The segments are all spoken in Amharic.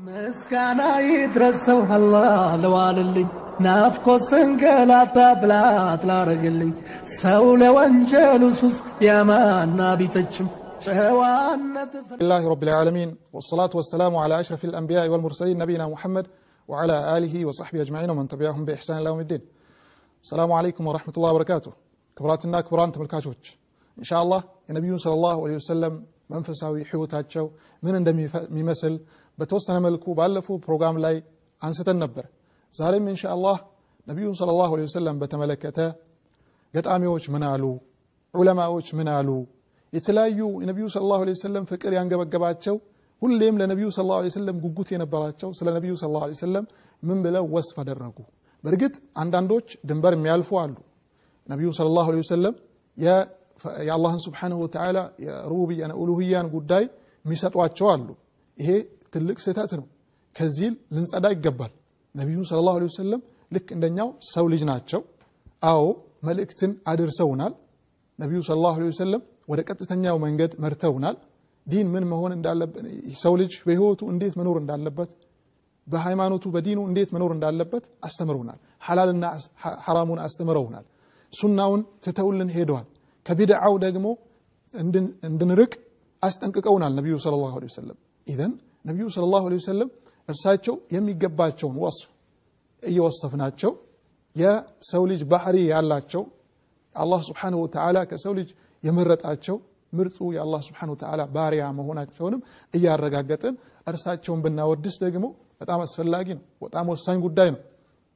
ምስጋና ይድረሰው አላህ ለዋልልኝ ናፍቆት ስንገላታ ብላት ላረግልኝ ሰው ለወንጀሉ ሱስ ያማና ቢተችም ጨዋነት لله رب العالمين والصلاة والسلام على أشرف الأنبياء والمرسلين نبينا محمد وعلى آله وصحبه أجمعين ومن تبعهم بإحسان إلى يوم الدين السلام عليكم ورحمة الله وبركاته كبراتنا كبران تملكاتوች إن شاء الله የነቢዩን صلى الله عليه وسلم መንፈሳዊ ሕይወታቸው ምን እንደሚመስል በተወሰነ መልኩ ባለፈው ፕሮግራም ላይ አንስተን ነበር ዛሬም ኢንሻአላህ ነቢዩን صلى الله عليه وسلم በተመለከተ ገጣሚዎች ምን አሉ ዑለማዎች ምን አሉ የተለያዩ የነቢዩ ስለ ላሁ ሰለም ፍቅር ያንገበገባቸው ሁሌም ለነቢዩ ስለ ላሁ ሰለም ጉጉት የነበራቸው ስለ ነቢዩ ስለ ላሁ ሰለም ምን ብለው ወስፍ አደረጉ በእርግጥ አንዳንዶች ድንበር የሚያልፉ አሉ ነቢዩ ስለ ላሁ ሰለም የአላህን ስብሓንሁ ወተዓላ የሩቡብያን ኡሉህያን ጉዳይ የሚሰጧቸው አሉ ይሄ ትልቅ ስህተት ነው ከዚህ ልንጸዳ ይገባል ነቢዩ ስለ ላሁ ሰለም ልክ እንደኛው ሰው ልጅ ናቸው አዎ መልእክትን አድርሰውናል ነቢዩ ስለ ላሁ ሰለም ወደ ቀጥተኛው መንገድ መርተውናል ዲን ምን መሆን እንዳለበት ሰው ልጅ በህይወቱ እንዴት መኖር እንዳለበት በሃይማኖቱ በዲኑ እንዴት መኖር እንዳለበት አስተምረውናል ሐላልና ሐራሙን አስተምረውናል ሱናውን ትተውልን ሄደዋል ከቢድዓው ደግሞ እንድንርቅ አስጠንቅቀውናል ነቢዩ ስለ ላሁ ሰለም ኢዘን ነቢዩ ስለ ላሁ ሰለም እርሳቸው የሚገባቸውን ወስፍ እየወሰፍናቸው የሰው ልጅ ባህሪ ያላቸው አላህ ስብሓንሁ ወተዓላ ከሰው ልጅ የመረጣቸው ምርጡ የአላህ ስብሓን ወተዓላ ባሪያ መሆናቸውንም እያረጋገጥን እርሳቸውን ብናወድስ ደግሞ በጣም አስፈላጊ ነው በጣም ወሳኝ ጉዳይ ነው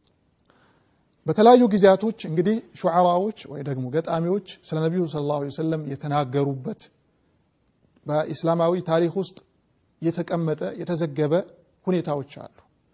በተለያዩ ጊዜያቶች እንግዲህ ሹዓራዎች ወይ ደግሞ ገጣሚዎች ስለ ነቢዩ ስለ ላሁ ሰለም የተናገሩበት በኢስላማዊ ታሪክ ውስጥ የተቀመጠ የተዘገበ ሁኔታዎች አሉ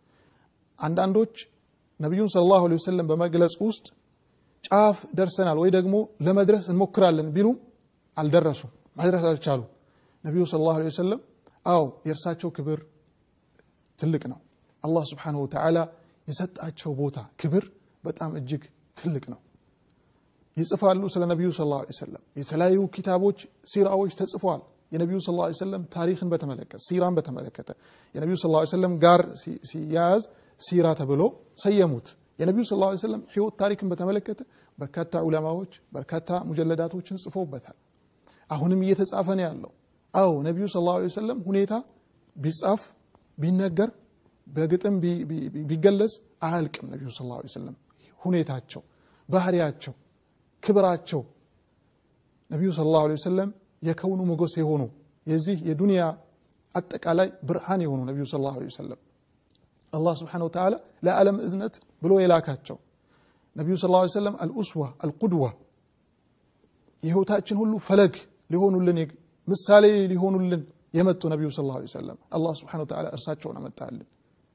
አንዳንዶች ነቢዩን ስለ ላሁ ሰለም በመግለጽ ውስጥ ጫፍ ደርሰናል ወይ ደግሞ ለመድረስ እንሞክራለን ቢሉም አልደረሱም መድረስ አልቻሉ ነቢዩ ስለ ላሁ ወሰለም አዎ የእርሳቸው ክብር ትልቅ ነው አላህ ስብሓንሁ ወተዓላ የሰጣቸው ቦታ ክብር በጣም እጅግ ትልቅ ነው ይጽፋሉ ስለ ነቢዩ ስለ ላ ሰለም የተለያዩ ኪታቦች ሲራዎች ተጽፈዋል የነቢዩ ስ ላ ሰለም ታሪክን በተመለከተ ሲራን በተመለከተ የነቢዩ ስ ላ ሰለም ጋር ሲያያዝ ሲራ ተብሎ ሰየሙት የነቢዩ ስ ላ ሰለም ህይወት ታሪክን በተመለከተ በርካታ ዑለማዎች በርካታ ሙጀለዳቶችን ጽፎበታል አሁንም እየተጻፈ ነው ያለው አዎ ነቢዩ ስ ላ ሰለም ሁኔታ ቢጻፍ ቢነገር በግጥም ቢገለጽ አያልቅም ነቢዩ ስ ላ ሰለም ሁኔታቸው ባህሪያቸው ክብራቸው ነቢዩ ስ ላሁ ሰለም የከውኑ ሞገስ የሆኑ የዚህ የዱንያ አጠቃላይ ብርሃን የሆኑ ነቢዩ ስ ላሁ ሰለም አላህ ስብሓን ወተዓላ ለዓለም እዝነት ብሎ የላካቸው ነቢዩ ስ ሰለም አልኡስዋ አልቁድዋ የህይወታችን ሁሉ ፈለግ ሊሆኑልን ምሳሌ ሊሆኑልን የመጡ ነቢዩ ስ ላ ሰለም አላህ ስብሓን ወተዓላ እርሳቸውን አመጣልን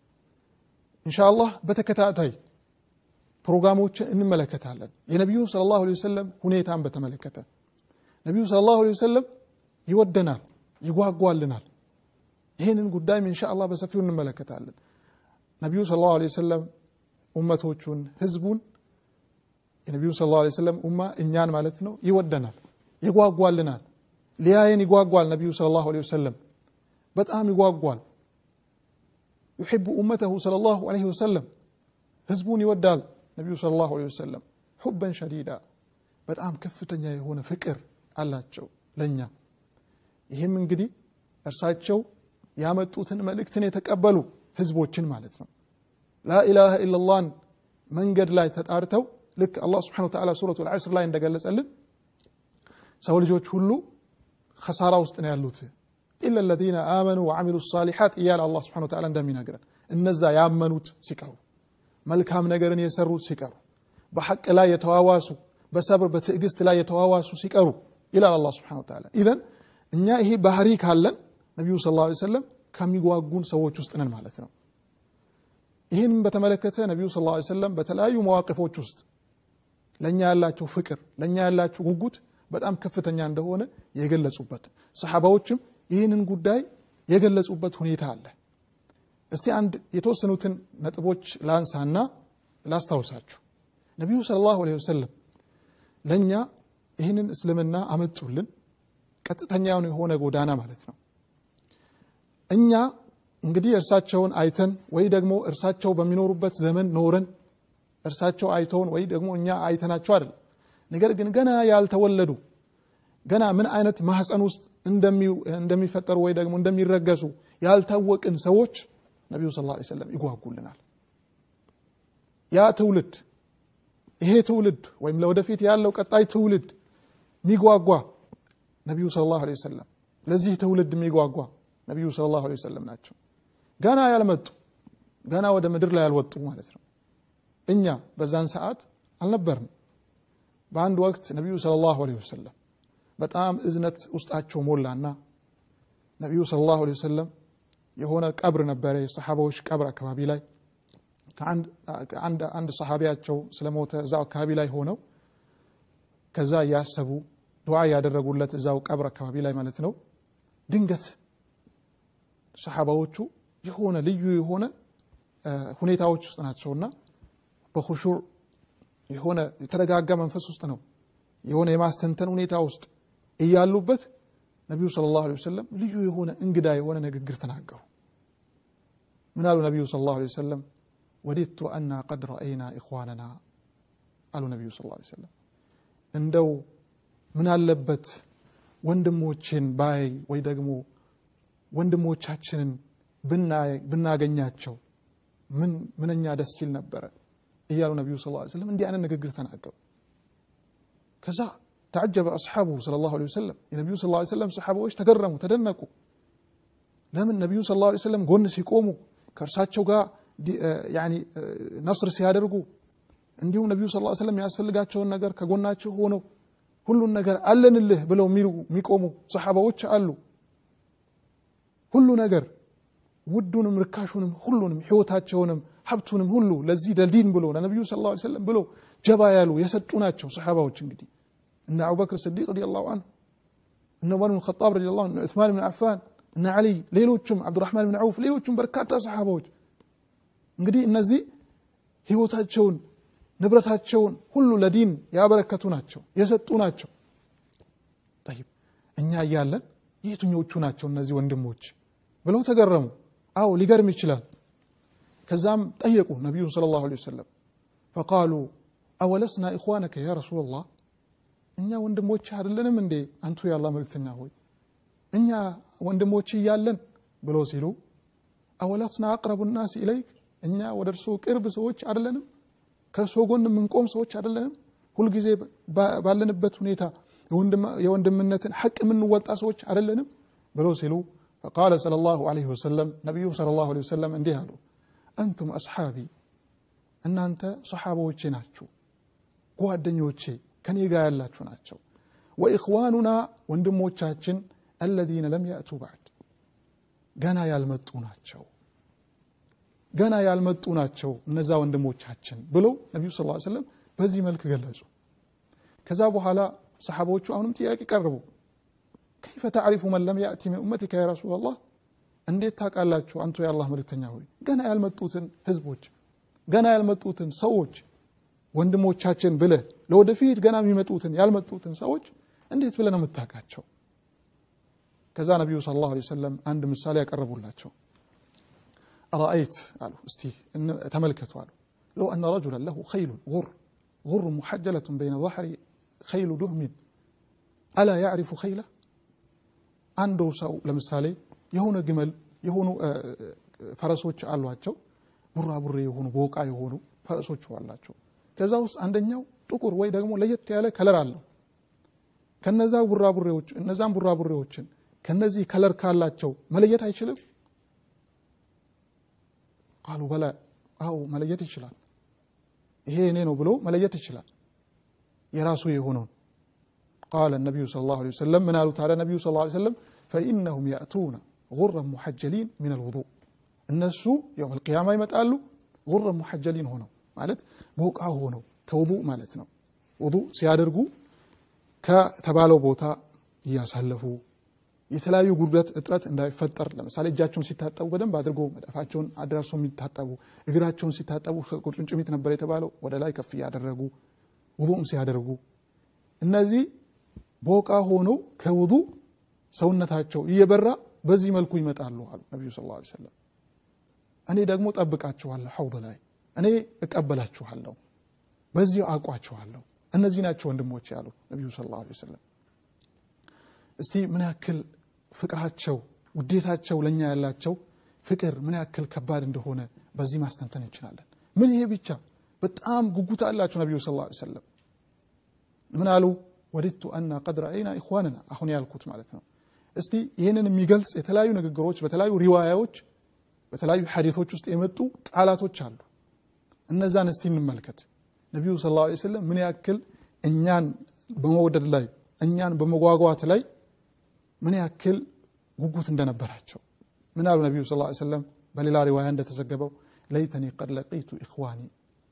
እንሻአላህ በተከታታይ ፕሮግራሞችን እንመለከታለን የነቢዩን ስለ ላሁ ሰለም ሁኔታን በተመለከተ ነቢዩ ስለ ላሁ ሰለም ይወደናል ይጓጓልናል ይህንን ጉዳይም እንሻአላህ በሰፊው እንመለከታለን ነቢዩ ስለ ላሁ ሰለም ኡመቶቹን ህዝቡን የነቢዩ ስለ ላሁ ሰለም ኡማ እኛን ማለት ነው ይወደናል ይጓጓልናል ሊያየን ይጓጓል ነቢዩ ስለ ላሁ ወሰለም በጣም ይጓጓል ዩሕቡ ኡመተሁ ስለ ላሁ ለ ወሰለም ህዝቡን ይወዳል ነቢዩ ስለ ላሁ ወሰለም ሑበን ሸዲዳ በጣም ከፍተኛ የሆነ ፍቅር አላቸው ለእኛ ይህም እንግዲህ እርሳቸው ያመጡትን መልእክትን የተቀበሉ ህዝቦችን ማለት ነው ላኢላሃ ኢላላህን መንገድ ላይ ተጣርተው ልክ አላህ ስብሓን ወተዓላ ሱረቱ ልዓስር ላይ እንደገለጸልን ሰው ልጆች ሁሉ ከሳራ ውስጥ ነው ያሉት ኢላ ለዚነ አመኑ ወዓሚሉ ሳሊሓት እያለ አላህ ስብሓን ወተዓላ እንደሚነግረን እነዛ ያመኑት ሲቀሩ መልካም ነገርን የሰሩት ሲቀሩ በሐቅ ላይ የተዋዋሱ በሰብር በትዕግስት ላይ የተዋዋሱ ሲቀሩ ይላል አላህ ስብሓን ወተዓላ ኢዘን እኛ ይሄ ባህሪ ካለን ነቢዩ ስ ላ ሰለም ከሚጓጉን ሰዎች ውስጥ ነን ማለት ነው ይህንም በተመለከተ ነቢዩ ስ ላ ሰለም በተለያዩ መዋቅፎች ውስጥ ለእኛ ያላቸው ፍቅር ለእኛ ያላቸው ጉጉት በጣም ከፍተኛ እንደሆነ የገለጹበት ሰሓባዎችም ይህንን ጉዳይ የገለጹበት ሁኔታ አለ እስቲ አንድ የተወሰኑትን ነጥቦች ላንሳና ላስታውሳችሁ ነቢዩ ስለ ላሁ ወሰለም ለእኛ ይህንን እስልምና አመጡልን ቀጥተኛውን የሆነ ጎዳና ማለት ነው እኛ እንግዲህ እርሳቸውን አይተን ወይ ደግሞ እርሳቸው በሚኖሩበት ዘመን ኖረን እርሳቸው አይተውን ወይ ደግሞ እኛ አይተናቸው አይደለም። ነገር ግን ገና ያልተወለዱ ገና ምን አይነት ማህፀን ውስጥ እንደሚፈጠሩ ወይ ደግሞ እንደሚረገሱ ያልታወቅን ሰዎች ነቢዩ ስ ላ ሰለም ይጓጉልናል። ያ ትውልድ ይሄ ትውልድ ወይም ለወደፊት ያለው ቀጣይ ትውልድ የሚጓጓ ነቢዩ ስለ ላሁ ዐለይሂ ወሰለም ለዚህ ትውልድ የሚጓጓ ነቢዩ ስለ ላሁ ዐለይሂ ወሰለም ናቸው። ገና ያልመጡ ገና ወደ ምድር ላይ ያልወጡ ማለት ነው። እኛ በዛን ሰዓት አልነበርንም። በአንድ ወቅት ነቢዩ ስለ ላሁ ዐለይሂ ወሰለም በጣም እዝነት ውስጣቸው ሞላና ነቢዩ ስለ ላሁ ዐለይሂ ወሰለም የሆነ ቀብር ነበረ፣ የሰሓባዎች ቀብር አካባቢ ላይ አንድ ሰሓቢያቸው ስለሞተ እዛው አካባቢ ላይ ሆነው ከዛ እያሰቡ ዱዓ ያደረጉለት እዛው ቀብር አካባቢ ላይ ማለት ነው። ድንገት ሰሓባዎቹ የሆነ ልዩ የሆነ ሁኔታዎች ውስጥ ናቸውና በኹሹዕ የሆነ የተረጋጋ መንፈስ ውስጥ ነው የሆነ የማስተንተን ሁኔታ ውስጥ እያሉበት ነቢዩ ሰለላሁ ዐለይሂ ወሰለም ልዩ የሆነ እንግዳ የሆነ ንግግር ተናገሩ። ምን አሉ ነቢዩ ሰለላሁ ዐለይሂ ወሰለም? ወዲቱ አና ቀድ ረአይና ኢኽዋነና አሉ ነቢዩ ሰለላሁ ዐለይሂ ወሰለም። እንደው ምን አለበት ወንድሞችን ባይ ወይ ደግሞ ወንድሞቻችንን ብናገኛቸው ምን ምንኛ ደስ ሲል ነበረ እያሉ ነቢዩ ሰለላሁ ዐለይሂ ወሰለም እንዲህ አይነት ንግግር ተናገሩ። ከዛ ተዓጀበ አስሓቡ ሰለላሁ ዐለይሂ ወሰለም የነቢዩ ሰለላሁ ዐለይሂ ወሰለም ሰሓባዎች ተገረሙ፣ ተደነቁ። ለምን ነቢዩ ሰለላሁ ዐለይሂ ወሰለም ጎን ሲቆሙ ከእርሳቸው ጋር ያኒ ነስር ሲያደርጉ እንዲሁም ነቢዩ ሰለላሁ ዐለይሂ ወሰለም የሚያስፈልጋቸውን ነገር ከጎናቸው ሆነው ሁሉን ነገር አለንልህ ብለው የሚቆሙ ሰሓባዎች አሉ። ሁሉ ነገር ውዱንም ርካሹንም ሁሉንም ሕይወታቸውንም ሀብቱንም ሁሉ ለዚህ ለዲን ብሎ ለነቢዩ ሰለላሁ ዐለይሂ ወሰለም ብሎ ጀባ ያሉ የሰጡ ናቸው ሰሓባዎች እንግዲህ እነ አቡበክር ስዲቅ ረዲየላሁ አንሁ እነ ዑመር ብን ኸጣብ ረዲየላሁ አንሁ እነ ዑስማን ብን አፋን እነ ዓሊ ሌሎቹም አብዱራህማን ብን ዐውፍ ሌሎቹም በርካታ ሰሓባዎች እንግዲህ እነዚህ ህይወታቸውን ንብረታቸውን ሁሉ ለዲን ያበረከቱ ናቸው የሰጡ ናቸው ጠይብ እኛ እያለን የትኞቹ ናቸው እነዚህ ወንድሞች ብለው ተገረሙ አዎ ሊገርም ይችላል ከዛም ጠየቁ ነቢዩን ሰለላሁ ዐለይሂ ወሰለም ፈቃሉ አወለስና ኢኽዋነከ ያ ረሱላላህ እኛ ወንድሞች አይደለንም እንዴ አንቱ ያላ መልክተኛ ሆይ እኛ ወንድሞች እያለን ብሎ ሲሉ አወለስና አቅረቡ ናስ ኢለይክ እኛ ወደ እርሶ ቅርብ ሰዎች አይደለንም ከእርሶ ጎን የምንቆም ሰዎች አይደለንም ሁልጊዜ ባለንበት ሁኔታ የወንድምነትን ሐቅ የምንወጣ ሰዎች አይደለንም ብሎ ሲሉ ፈቃለ ሰለላሁ ዐለይሂ ወሰለም ነቢዩ ሰለላሁ ዐለይሂ ወሰለም እንዲህ አሉ አንቱም አስሓቢ እናንተ ሰሓባዎቼ ናችሁ ጓደኞቼ ከኔ ጋር ያላችሁ ናቸው ወኢኽዋኑና ወንድሞቻችን አለዚነ ለም ያእቱ ባዕድ ገና ያልመጡ ናቸው ገና ያልመጡ ናቸው እነዛ ወንድሞቻችን ብለው ነቢዩ ስ ሰለም በዚህ መልክ ገለጹ ከዛ በኋላ ሰሓባዎቹ አሁንም ጥያቄ ቀርቡ ከይፈ ተዕሪፉ መን ለም ያእቲ ምን ኡመቲከ ያ ረሱላ ላህ እንዴት ታውቃላችሁ አንቱ የአላህ መልእክተኛ ሆይ ገና ያልመጡትን ህዝቦች ገና ያልመጡትን ሰዎች ወንድሞቻችን ብለህ ለወደፊት ገና የሚመጡትን ያልመጡትን ሰዎች እንዴት ብለህ ነው የምታውቃቸው ከዛ ነቢዩ ስለ ላሁ ሰለም አንድ ምሳሌ ያቀረቡላቸው አረአይት አሉ እስቲ ተመልከቱ አሉ ለው አነ ረጁላን ለሁ ኸይሉን ጉር ጉር ሙሐጀለቱን በይነ ظህሪ ኸይሉ ዱህሚን አላ ያዕሪፉ ኸይላ አንዱ ሰው ለምሳሌ የሆነ ግመል የሆኑ ፈረሶች አሏቸው ቡራቡሬ የሆኑ ቦቃ የሆኑ ፈረሶች አላቸው ከዛ ውስጥ አንደኛው ጥቁር ወይ ደግሞ ለየት ያለ ከለር አለው ከነዛ ቡራቡሬዎች እነዛን ቡራቡሬዎችን ከነዚህ ከለር ካላቸው መለየት አይችልም ቃሉ በላ አው መለየት ይችላል ይሄ እኔ ነው ብሎ መለየት ይችላል የራሱ የሆነውን ቃለ ነቢዩ ስለ ላሁ ወሰለም ምን አሉ ታዲያ ነቢዩ ስለ ላ ሰለም ፈኢነሁም ያእቱነ ጉረን ሙሐጀሊን ምን አልውዱእ እነሱ የውም አልቅያማ ይመጣሉ ጉረን ሙሐጀሊን ሆነው ማለት ቦቃ ሆነው ከውዱእ ማለት ነው ውዱእ ሲያደርጉ ከተባለው ቦታ እያሳለፉ የተለያዩ ጉድለት እጥረት እንዳይፈጠር ለምሳሌ እጃቸውን ሲታጠቡ በደንብ አድርጎ መዳፋቸውን አድራርሶ የሚታጠቡ እግራቸውን ሲታጠቡ ቁርጭምጭሚት ነበር የተባለው ወደ ላይ ከፍ እያደረጉ ውዱእም ሲያደርጉ እነዚህ ቦቃ ሆነው ከውዱእ ሰውነታቸው እየበራ በዚህ መልኩ ይመጣሉ አሉ ነቢዩ ስ ላ ሰለም እኔ ደግሞ ጠብቃችኋለሁ ሐውድ ላይ እኔ እቀበላችኋለሁ በዚሁ አውቋችኋለሁ እነዚህ ናቸው ወንድሞች ያሉ ነቢዩ ሰለላሁ ዐለይሂ ወሰለም እስቲ ምን ያክል ፍቅራቸው ውዴታቸው ለእኛ ያላቸው ፍቅር ምን ያክል ከባድ እንደሆነ በዚህ ማስተንተን እንችላለን ምን ይሄ ብቻ በጣም ጉጉት አላቸው ነቢዩ ሰለላሁ ዐለይሂ ወሰለም ምን አሉ ወዲቱ አና ቀድ ረአይና ኢኽዋንና አሁን ያልኩት ማለት ነው እስቲ ይህንን የሚገልጽ የተለያዩ ንግግሮች በተለያዩ ሪዋያዎች በተለያዩ ሐዲቶች ውስጥ የመጡ ቃላቶች አሉ እነዛን እስቲ እንመልከት ነቢዩ ስ ላ ስለም ምን ያክል እኛን በመውደድ ላይ እኛን በመጓጓት ላይ ምን ያክል ጉጉት እንደነበራቸው ምን አሉ ነቢዩ ስ ሰለም በሌላ ሪዋያ እንደተዘገበው ለይተኒ ቀድ ለቂቱ ኢኽዋኒ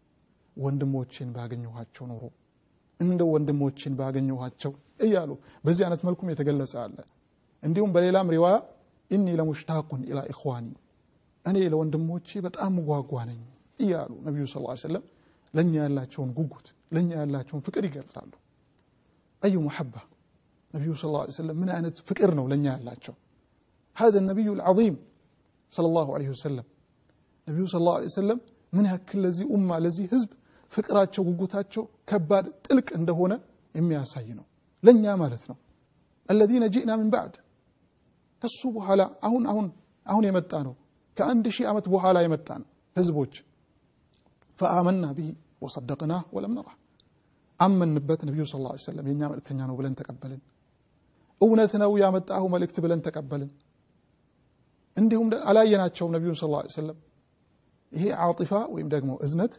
ወንድሞችን ባገኘኋቸው ኖሮ እንደ ወንድሞችን ባገኘኋቸው እያሉ በዚህ አይነት መልኩም የተገለጸ አለ እንዲሁም በሌላም ሪዋያ ኢኒ ለሙሽታቁን ኢላ ኢኽዋኒ እኔ ለወንድሞቼ በጣም ጓጓ ነኝ እያሉ ነቢዩ ስ ሰለም ለእኛ ያላቸውን ጉጉት ለእኛ ያላቸውን ፍቅር ይገልጻሉ አዩ መሐባ ነቢዩ ስ ሰለም ምን አይነት ፍቅር ነው ለእኛ ያላቸው هذا النبي العظيم صلى الله عليه وسلم ነቢዩ ስ ላ ሰለም ምን ያክል ለዚህ ኡማ ለዚህ ህዝብ ፍቅራቸው ጉጉታቸው ከባድ ጥልቅ እንደሆነ የሚያሳይ ነው ለእኛ ማለት ነው አለዚነ ጂእና ምን ባዕድ ከሱ በኋላ አሁን አሁን አሁን የመጣ ነው ከአንድ ሺህ ዓመት በኋላ የመጣ ነው ህዝቦች ፈአመና ብሂ ወሰደቅናህ ወለም ነራ አመንበት ነቢዩ ስ ላ ሰለም የእኛ መልእክተኛ ነው ብለን ተቀበልን እውነት ነው ያመጣሁ መልእክት ብለን ተቀበልን እንዲሁም አላየናቸውም ነቢዩን ስ ላ ሰለም ይሄ ዓጢፋ ወይም ደግሞ እዝነት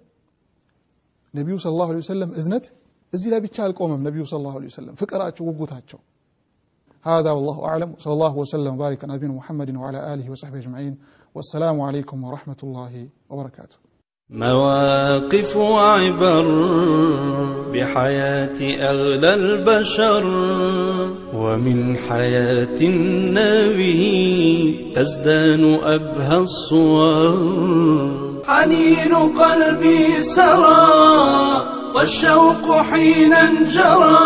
ነቢዩ ስ ላሁ ሰለም እዝነት እዚህ ላይ ብቻ አልቆመም ነቢዩ ስ ላሁ ሰለም ፍቅራቸው ጉጉታቸው هذا والله أعلم وصلى الله وسلم وبارك على نبينا محمد وعلى آله وصحبه أجمعين والسلام عليكم ورحمة الله وبركاته مواقف وعبر بحياة أغلى البشر ومن حياة النبي تزدان أبهى الصور حنين قلبي سرى والشوق حينا جرى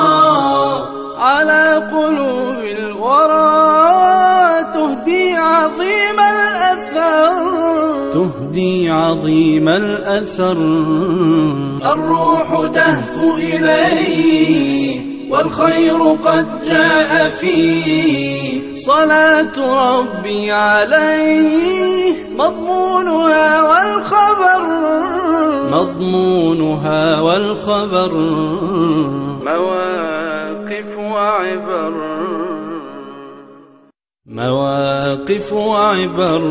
على قلوب الورى تهدي عظيم الأثر تهدي عظيم الأثر الروح تهفو إليه والخير قد جاء فيه صلاة ربي عليه مضمونها والخبر مضمونها والخبر مواقف وعبر مواقف وعبر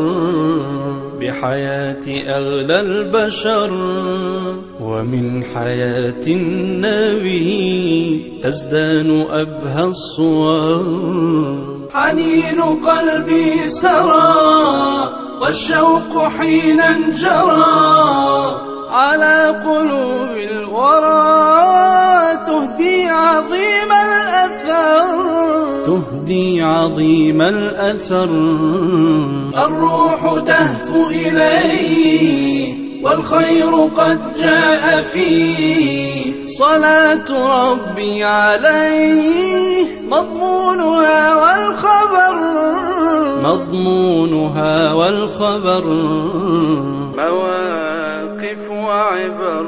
بحياة أغلى البشر ومن حياة النبي تزدان أبهى الصور حنين قلبي سرى والشوق حينا جرى على قلوب الورى تهدي عظيم الأثر تهدي عظيم الأثر الروح تهفو إليه والخير قد جاء فيه صلاة ربي عليه مضمونها والخبر مضمونها والخبر مواقف وعبر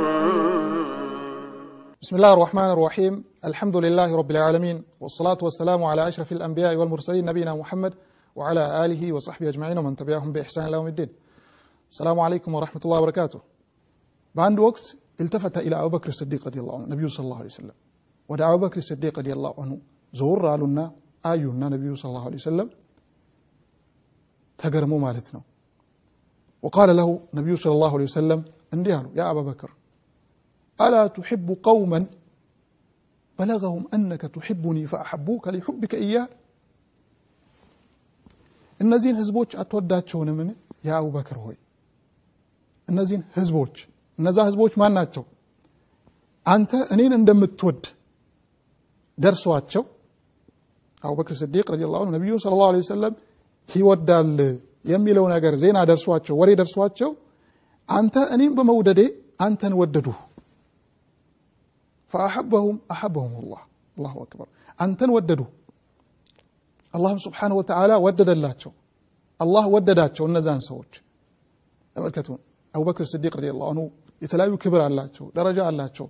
بسم الله الرحمن الرحيم الحمد لله رب العالمين والصلاة والسلام على أشرف الأنبياء والمرسلين نبينا محمد وعلى آله وصحبه أجمعين ومن تبعهم بإحسان إلى يوم الدين السلام عليكم ورحمة الله وبركاته بعد وقت التفت إلى أبو بكر الصديق رضي الله عنه النبي صلى الله عليه وسلم ودعا أبو بكر الصديق رضي الله عنه زور قالوا آيونا النبي صلى الله عليه وسلم تقرموا مالتنا وقال له النبي صلى الله عليه وسلم انديالو يا أبا بكر ألا تحب قوما بلغهم أنك تحبني فأحبوك لحبك إياه እነዚህን ህዝቦች አትወዳቸውንምን ያ አቡበክር ሆይ እነዚህን ህዝቦች እነዛ ህዝቦች ማን ናቸው አንተ እኔን እንደምትወድ ደርሷቸው አቡበክር ስዲቅ ረዲ ላሁ ነቢዩን ስለ ላሁ ወሰለም ይወዳል የሚለው ነገር ዜና ደርሷቸው ወሬ ደርሷቸው አንተ እኔም በመውደዴ አንተን ወደዱ ፈአሐበሁም አሐበሁም ላህ አላሁ አክበር አንተን ወደዱ አላህም ስብሓንሁ ወተዓላ ወደደላቸው አላህ ወደዳቸው እነዛን ሰዎች ተመልከቱ አቡበክር ስዲቅ ረዲየላሁ አንሁ የተለያዩ ክብር አላቸው ደረጃ አላቸው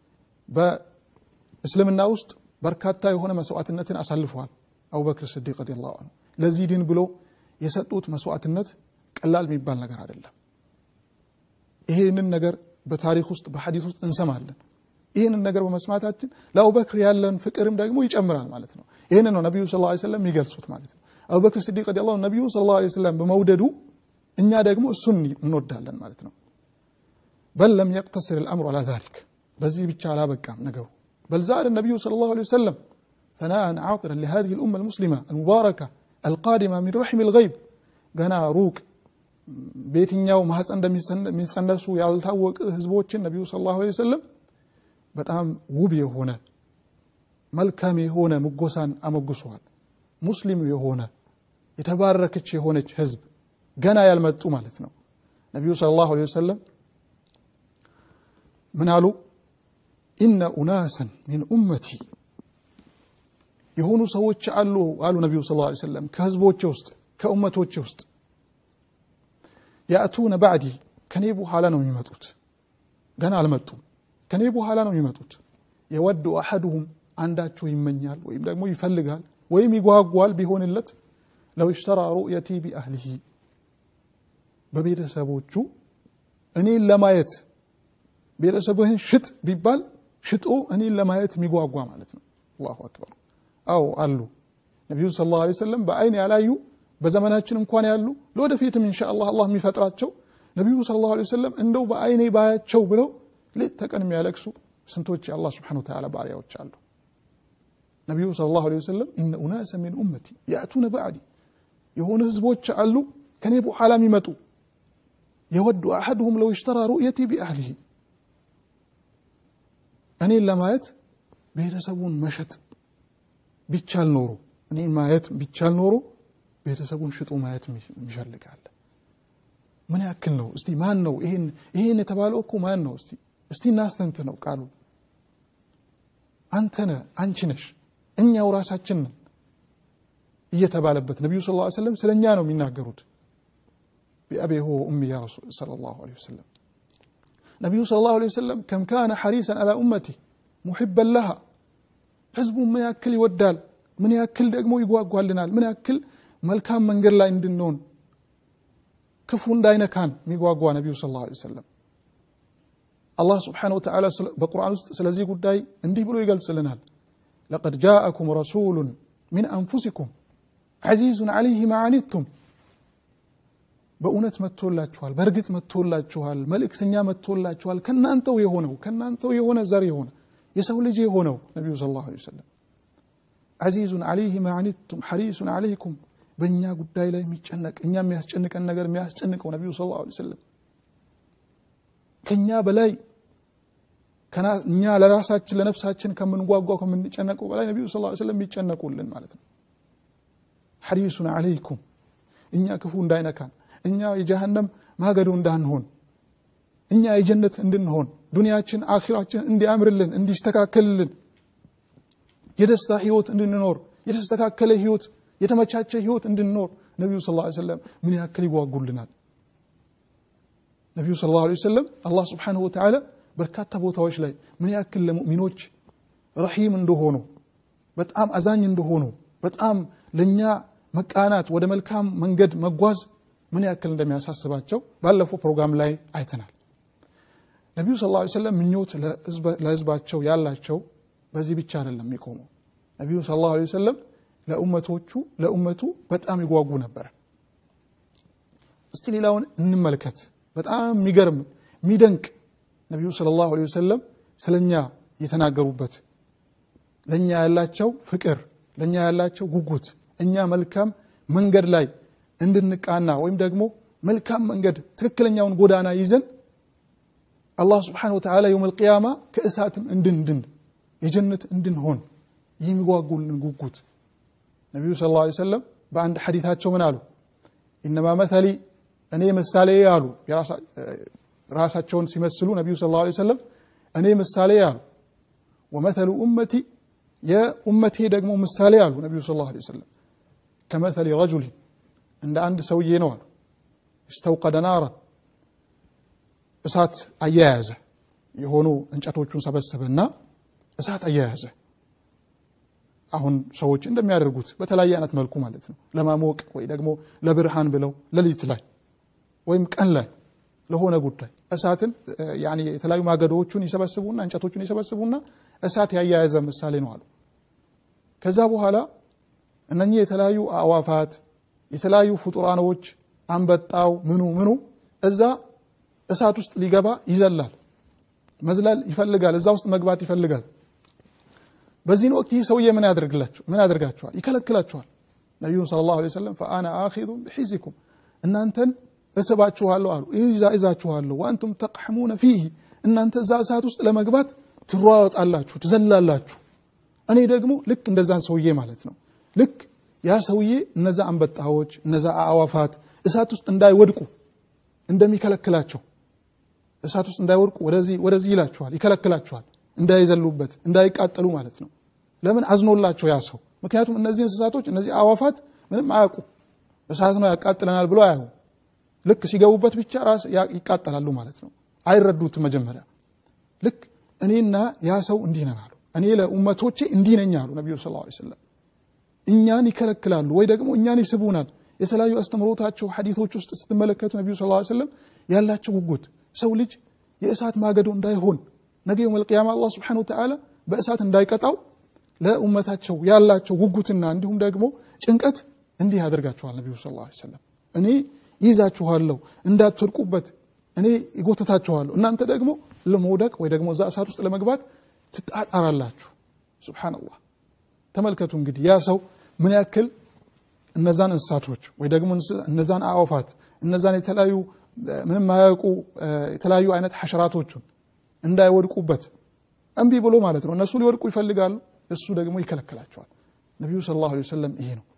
በእስልምና ውስጥ በርካታ የሆነ መስዋዕትነትን አሳልፈዋል አቡበክር ስዲቅ ረዲየላሁ አንሁ ለዚህ ዲን ብሎ የሰጡት መስዋዕትነት ቀላል የሚባል ነገር አይደለም ይሄንን ነገር በታሪክ ውስጥ በሐዲስ ውስጥ እንሰማለን ይህንን ነገር በመስማታችን ለአቡበክር ያለን ፍቅርም ደግሞ ይጨምራል ማለት ነው ይህንን ነው ነቢዩ ስ ሰለም የሚገልጹት ማለት ነው አቡበክር ስዲቅ ረዲየላሁ አንሁ ነቢዩ ስ ላ ሰለም በመውደዱ እኛ ደግሞ እሱን እንወዳለን ማለት ነው በል ለም የቅተስር ልአምሩ አላ ዛሊክ በዚህ ብቻ አላበቃም ነገሩ بل زاد النبي صلى الله عليه وسلم ثناء عاطرا لهذه الأمة المسلمة المباركة القادمة من رحم الغيب قنا روك በየትኛው ማህፀን እንደሚጸነሱ ያልታወቀ ህዝቦችን ነቢዩ ስ ላሁ ወሰለም በጣም ውብ የሆነ መልካም የሆነ ምጎሳን አመጉሰዋል ሙስሊም የሆነ የተባረከች የሆነች ህዝብ ገና ያልመጡ ማለት ነው ነቢዩ ስለ ላሁ ወሰለም ምን አሉ ኢነ ኡናሰን ሚን ኡመቲ የሆኑ ሰዎች አሉ አሉ ነቢዩ ስ ላ ሰለም ከህዝቦች ውስጥ ከኡመቶች ውስጥ ያእቱነ ባዕዲ ከኔ በኋላ ነው የሚመጡት ገና አልመጡም ከኔ በኋላ ነው የሚመጡት የወዱ አሐዱሁም አንዳቸው ይመኛል ወይም ደግሞ ይፈልጋል ወይም ይጓጓል ቢሆንለት ለው ሽተራ ሩእየቲ ቢአህሊሂ በቤተሰቦቹ እኔን ለማየት ቤተሰብህን ሽጥ ቢባል ሽጦ እኔን ለማየት የሚጓጓ ማለት ነው አላሁ አክበር አዎ አሉ ነቢዩ ስለ ላሁ ሰለም በአይን ያላዩ በዘመናችን እንኳን ያሉ ለወደፊትም እንሻ አላህ አላህ የሚፈጥራቸው ነቢዩ ስለ ላሁ ሰለም እንደው በአይኔ ባያቸው ብለው ሌት ተቀን የሚያለቅሱ ስንቶች የአላህ ስብሓን ተዓላ ባሪያዎች አሉ ነቢዩ ስለ ላሁ ወሰለም ኢነ ኡናሰ ሚን ኡመቲ ያእቱነ ባዕዲ የሆኑ ህዝቦች አሉ ከኔ በኋላ የሚመጡ የወዱ አሐድሁም ለው ሽተራ ሩእየቲ ቢአህሊሂ እኔን ለማየት ቤተሰቡን መሸጥ ቢቻል ኖሮ እኔን ማየት ቢቻል ኖሮ ቤተሰቡን ሽጦ ማየት ይፈልጋል ምን ያክል ነው እስቲ ማን ነው ይሄን የተባለው እኮ ማን ነው እስቲ እስቲ እናስተንት ነው ቃሉ አንተነ አንቺ ነሽ እኛው ራሳችን ነን እየተባለበት ነቢዩ ስ ሰለም ስለ እኛ ነው የሚናገሩት ቢአቤ ሆ ኡሚ ያ صለ ላሁ ለ ወሰለም ነቢዩ ስለ ላሁ ወሰለም ከም ካነ ሐሪሰን አላ ኡመቲ ሙሕበን ለሃ ህዝቡ ምን ያክል ይወዳል ምን ያክል ደግሞ ይጓጓልናል ምን ያክል መልካም መንገድ ላይ እንድንሆን ክፉ እንዳይነካን የሚጓጓ ነቢዩ ስ ላ ሰለም አላህ ስብሓን ወተዓላ በቁርአን ውስጥ ስለዚህ ጉዳይ እንዲህ ብሎ ይገልጽልናል ለቀድ ጃአኩም ረሱሉን ሚን አንፉሲኩም ዐዚዙን ዐለይህ ማዓኒቱም በእውነት መጥቶላችኋል በእርግጥ መጥቶላችኋል መልእክተኛ መጥቶላችኋል ከናንተው የሆነው ከናንተው የሆነ ዘር የሆነ የሰው ልጅ የሆነው ነቢዩ ስ ላሁ ሰለም ዐዚዙን ዐለይህ ማዓኒቱም ሐሪሱን ዐለይኩም በእኛ ጉዳይ ላይ የሚጨነቅ እኛ የሚያስጨንቀን ነገር የሚያስጨንቀው ነቢዩ ስ ላሁ ሰለም ከእኛ በላይ እኛ ለራሳችን ለነፍሳችን ከምንጓጓው ከምንጨነቀው በላይ ነቢዩ ስ ሰለም የሚጨነቁልን ማለት ነው ሐሪሱን ዐለይኩም እኛ ክፉ እንዳይነካን እኛ የጀሃነም ማገዶ እንዳንሆን እኛ የጀነት እንድንሆን ዱንያችን አኺራችን እንዲያምርልን እንዲስተካከልልን የደስታ ህይወት እንድንኖር የተስተካከለ ህይወት የተመቻቸ ህይወት እንድንኖር ነቢዩ ስ ሰለም ምን ያክል ይጓጉልናል ነቢዩ ስ ላ ሰለም አላህ ስብሓንሁ ወተዓላ በርካታ ቦታዎች ላይ ምን ያክል ለሙእሚኖች ረሒም እንደሆኑ በጣም አዛኝ እንደሆኑ በጣም ለእኛ መቃናት ወደ መልካም መንገድ መጓዝ ምን ያክል እንደሚያሳስባቸው ባለፈው ፕሮግራም ላይ አይተናል ነቢዩ ስ ላ ሰለም ምኞት ለህዝባቸው ያላቸው በዚህ ብቻ አይደለም የሚቆመው ነቢዩ ስ ላ ሰለም ለኡመቶቹ ለኡመቱ በጣም ይጓጉ ነበር እስቲ ሌላውን እንመልከት በጣም የሚገርም የሚደንቅ ነቢዩ ስለ ላሁ ወሰለም ስለ እኛ የተናገሩበት ለእኛ ያላቸው ፍቅር ለእኛ ያላቸው ጉጉት እኛ መልካም መንገድ ላይ እንድንቃና ወይም ደግሞ መልካም መንገድ ትክክለኛውን ጎዳና ይዘን አላህ ስብሓን ወተዓላ የውም ልቅያማ ከእሳትም እንድንድን የጀነት እንድንሆን የሚጓጉልን ጉጉት ነቢዩ ስ ላ ሰለም በአንድ ሐዲታቸው ምን አሉ ኢነማ መተሊ እኔ ምሳሌ አሉ ራሳቸውን ሲመስሉ ነቢዩ ስ ላ ሰለም እኔ ምሳሌ አሉ ወመተሉ ኡመቲ የኡመቴ ደግሞ ምሳሌ አሉ ነቢዩ ስ ላ ሰለም ከመተሊ ረጁሊን እንደ አንድ ሰውዬ ነው አሉ እስተውቀደ ናራን እሳት አያያዘ የሆኑ እንጨቶቹን ሰበሰበና እሳት አያያዘ አሁን ሰዎች እንደሚያደርጉት በተለያየ አይነት መልኩ ማለት ነው ለማሞቅ ወይ ደግሞ ለብርሃን ብለው ሌሊት ላይ ወይም ቀን ላይ ለሆነ ጉዳይ እሳትን ያኔ የተለያዩ ማገዶዎቹን ይሰበስቡና እንጨቶቹን ይሰበስቡና እሳት ያያያዘ ምሳሌ ነው አሉ ከዛ በኋላ እነኚህ የተለያዩ አዋፋት የተለያዩ ፍጡራኖች አንበጣው ምኑ ምኑ እዛ እሳት ውስጥ ሊገባ ይዘላል መዝለል ይፈልጋል እዛ ውስጥ መግባት ይፈልጋል በዚህን ወቅት ይህ ሰውዬ ምን ያደርግላቸው ምን ያደርጋቸዋል ይከለክላቸዋል ነቢዩን ስለ ላሁ ሰለም ፈአና አኪዙን ብሒዚኩም እናንተን እስባችኋለሁ አሉ ይዛችኋለሁ ወአንቱም ተቅሐሙነ ፊህ እናንተ እዛ እሳት ውስጥ ለመግባት ትሯወጣላችሁ ትዘላላችሁ እኔ ደግሞ ልክ እንደዛን ሰውዬ ማለት ነው ልክ ያ ሰውዬ እነዛ አንበጣዎች እነዛ አዋፋት እሳት ውስጥ እንዳይወድቁ እንደሚከለክላቸው እሳት ውስጥ እንዳይወድቁ ወደዚህ ወደዚህ ይላችኋል ይከለክላችኋል እንዳይዘሉበት እንዳይቃጠሉ ማለት ነው ለምን አዝኖላቸው ያ ሰው ምክንያቱም እነዚህ እንስሳቶች እነዚህ አዋፋት ምንም አያውቁ እሳት ነው ያቃጥለናል ብሎ አያዩ ልክ ሲገቡበት ብቻ ራስ ይቃጠላሉ ማለት ነው አይረዱትም መጀመሪያ ልክ እኔና ያ ሰው እንዲህ ነን አሉ እኔ ለኡመቶቼ እንዲህ ነኝ አሉ ነቢዩ ስ ሰለም እኛን ይከለክላሉ ወይ ደግሞ እኛን ይስቡናል የተለያዩ አስተምሮታቸው ሐዲቶች ውስጥ ስትመለከቱ ነቢዩ ስ ሰለም ያላቸው ጉጉት ሰው ልጅ የእሳት ማገዶ እንዳይሆን ነገ የውም ልቅያማ አላህ ስብሓን ወተዓላ በእሳት እንዳይቀጣው ለኡመታቸው ያላቸው ጉጉትና እንዲሁም ደግሞ ጭንቀት እንዲህ ያደርጋቸዋል ነቢዩ ስ ሰለም እኔ ይዛችኋለሁ እንዳትወድቁበት እኔ ይጎትታችኋለሁ እናንተ ደግሞ ለመውደቅ ወይ ደግሞ እዛ እሳት ውስጥ ለመግባት ትጣጣራላችሁ ስብሓንላህ ተመልከቱ እንግዲህ ያ ሰው ምን ያክል እነዛን እንስሳቶች ወይ ደግሞ እነዛን አዕዋፋት እነዛን የተለያዩ ምንም ማያውቁ የተለያዩ አይነት ሐሸራቶቹን እንዳይወድቁበት እምቢ ብሎ ማለት ነው እነሱ ሊወድቁ ይፈልጋሉ እሱ ደግሞ ይከለክላቸዋል ነቢዩ ስለ ላሁ ሰለም ይሄ ነው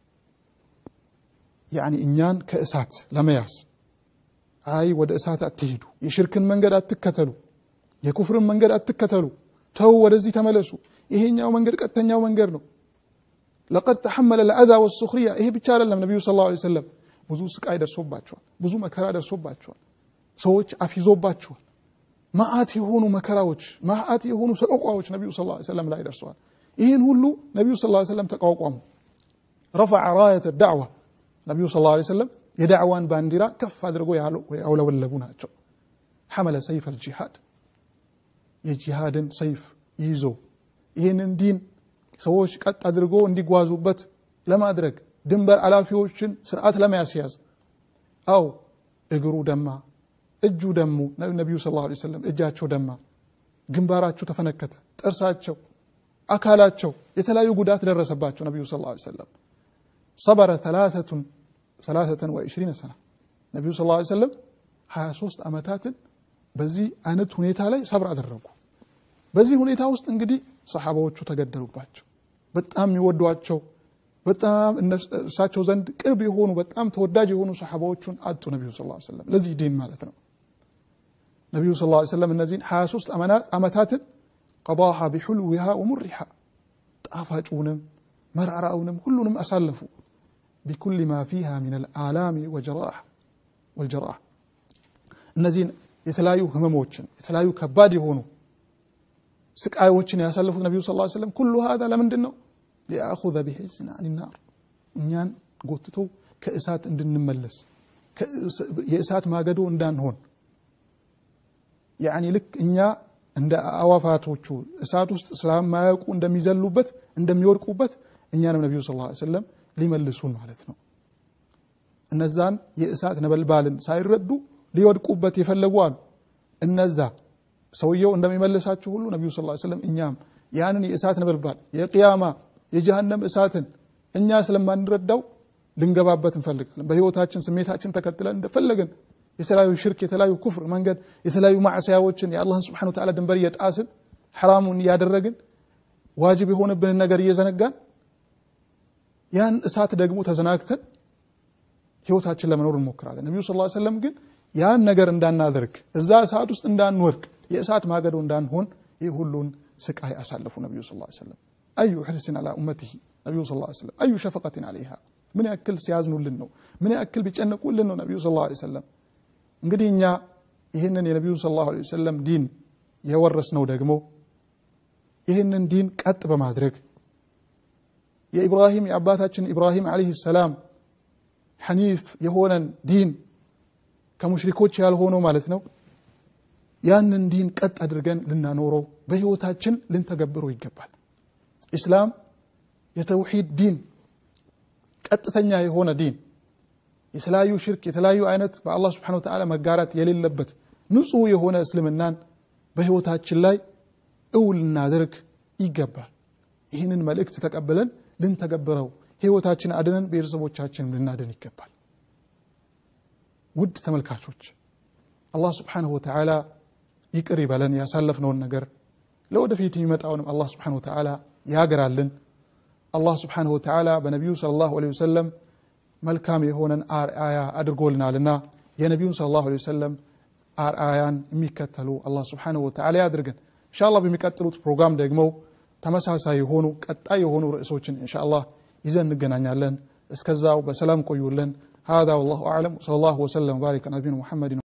ያኒ እኛን ከእሳት ለመያዝ አይ ወደ እሳት አትሄዱ የሽርክን መንገድ አትከተሉ የኩፍርን መንገድ አትከተሉ ተው ወደዚህ ተመለሱ ይሄኛው መንገድ ቀጥተኛው መንገድ ነው ለቀድ ተሐመለ ለአዛ ወሱክሪያ ይሄ ብቻ አይደለም ነቢዩ ስለ ላሁ ሰለም ብዙ ስቃይ ደርሶባቸዋል ብዙ መከራ ደርሶባቸዋል ሰዎች አፊዞባቸዋል ማአት የሆኑ መከራዎች ማአት የሆኑ ሰቆቋዎች ነቢዩ ስ ሰለም ላይ ደርሰዋል ይህን ሁሉ ነቢዩ ስ ሰለም ተቋቋሙ ረፈዐ ራየት ዳዕዋ ነቢዩ ስ ሰለም የዳዕዋን ባንዲራ ከፍ አድርጎ ያውለበለቡ ናቸው ሐመለ ሰይፍ አልጂሃድ የጂሃድን ሰይፍ ይዞ ይህንን ዲን ሰዎች ቀጥ አድርጎ እንዲጓዙበት ለማድረግ ድንበር አላፊዎችን ስርዓት ለማያስያዝ አው እግሩ ደማ እጁ ደሙ ነቢዩ ስ ላ ሰለም እጃቸው ደማ ግንባራቸው ተፈነከተ ጥርሳቸው አካላቸው የተለያዩ ጉዳት ደረሰባቸው ነቢዩ ስ ላ ሰለም ሰበረ ሰላተን ወዕሽሪነ ሰና ነቢዩ ስ ላ ሰለም 23 ዓመታትን በዚህ አይነት ሁኔታ ላይ ሰብር አደረጉ በዚህ ሁኔታ ውስጥ እንግዲህ ሰሓባዎቹ ተገደሉባቸው በጣም የሚወዷቸው በጣም እሳቸው ዘንድ ቅርብ የሆኑ በጣም ተወዳጅ የሆኑ ሰሓባዎቹን አጡ ነቢዩ ስ ሰለም ለዚህ ዲን ማለት ነው ነቢዩ ስ ሰለም እነዚህን 23 ዓመታትን ቀضሃ ቢሑልዊሃ ወሙሪሓ ጣፋጩንም መራራውንም ሁሉንም አሳለፉ ቢኩል ማ ፊሃ ምን አልአላሚ ወልጀራህ እነዚህን የተለያዩ ህመሞችን የተለያዩ ከባድ የሆኑ ስቃዮችን ያሳለፉት ነቢዩ ስ ሰለም ኩሉ ሀዛ ለምንድን ነው ሊአኹዘ ቢሕዝና አኒናር እኛን ጎትቶ ከእሳት እንድንመለስ የእሳት ማገዶ እንዳንሆን ያኒ ልክ እኛ እንደ አዋፋቶቹ እሳት ውስጥ ስለማያውቁ እንደሚዘሉበት እንደሚወድቁበት እኛንም ነቢዩ ስ ሰለም ሊመልሱን ማለት ነው እነዛን የእሳት ነበልባልን ሳይረዱ ሊወድቁበት የፈለጉ አሉ እነዛ ሰውየው እንደሚመልሳቸው ሁሉ ነቢዩ ስ ሰለም እኛም ያንን የእሳት ነበልባል የቅያማ የጀሃነም እሳትን እኛ ስለማንረዳው ልንገባበት እንፈልጋለን በህይወታችን ስሜታችን ተከትለን እንደፈለግን የተለያዩ ሽርክ የተለያዩ ኩፍር መንገድ የተለያዩ ማዕስያዎችን የአላህን ስብሓን ተዓላ ድንበር እየጣስን ሐራሙን እያደረግን ዋጅብ የሆነብንን ነገር እየዘነጋን ያን እሳት ደግሞ ተዘናግተን ህይወታችን ለመኖር እንሞክራለን ነቢዩ ስ ሰለም ግን ያን ነገር እንዳናደርግ እዛ እሳት ውስጥ እንዳንወድቅ የእሳት ማገዶ እንዳንሆን ይህ ሁሉን ስቃይ አሳለፉ ነቢዩ ስ ሰለም አዩ ሕርስን አላ ኡመትህ ነቢዩ ስ ሰለም አዩ ሸፈቀትን አለይሃ ምን ያክል ሲያዝኑልን ነው ምን ያክል ቢጨነቁልን ነው ነቢዩ ስ ሰለም እንግዲህ እኛ ይህንን የነቢዩ ሰለላሁ ዐለይሂ ወሰለም ዲን የወረስነው ደግሞ ይህንን ዲን ቀጥ በማድረግ የኢብራሂም የአባታችን ኢብራሂም ዓለይሂ ሰላም ሐኒፍ የሆነን ዲን ከሙሽሪኮች ያልሆነው ማለት ነው ያንን ዲን ቀጥ አድርገን ልናኖረው በህይወታችን ልንተገብረው ይገባል ኢስላም የተውሂድ ዲን ቀጥተኛ የሆነ ዲን የተለያዩ ሽርክ የተለያዩ አይነት በአላህ ስብሓን ወተዓላ መጋራት የሌለበት ንጹህ የሆነ እስልምናን በህይወታችን ላይ እውን ልናደርግ ይገባል ይህንን መልእክት ተቀብለን ልንተገብረው ህይወታችን አድነን ቤተሰቦቻችን ልናድን ይገባል ውድ ተመልካቾች አላህ ስብሓንሁ ወተዓላ ይቅር ይበለን ያሳለፍነውን ነገር ለወደፊት የሚመጣውንም አላህ ስብሓንሁ ወተዓላ ያገራልን አላህ ስብሓንሁ ወተዓላ በነቢዩ ስለ ላሁ ለ ወሰለም መልካም የሆነን አርአያ አድርጎልናልና የነቢዩን ስለ ላሁ ወሰለም አርአያን የሚከተሉ አላህ ስብሓንሁ ወተዓላ ያድርገን እንሻ አላህ በሚቀጥሉት ፕሮግራም ደግሞ ተመሳሳይ የሆኑ ቀጣይ የሆኑ ርዕሶችን እንሻ አላህ ይዘን እንገናኛለን እስከዛው በሰላም ቆዩልን هذا والله أعلم صلى الله وسلم وبارك على نبينا محمد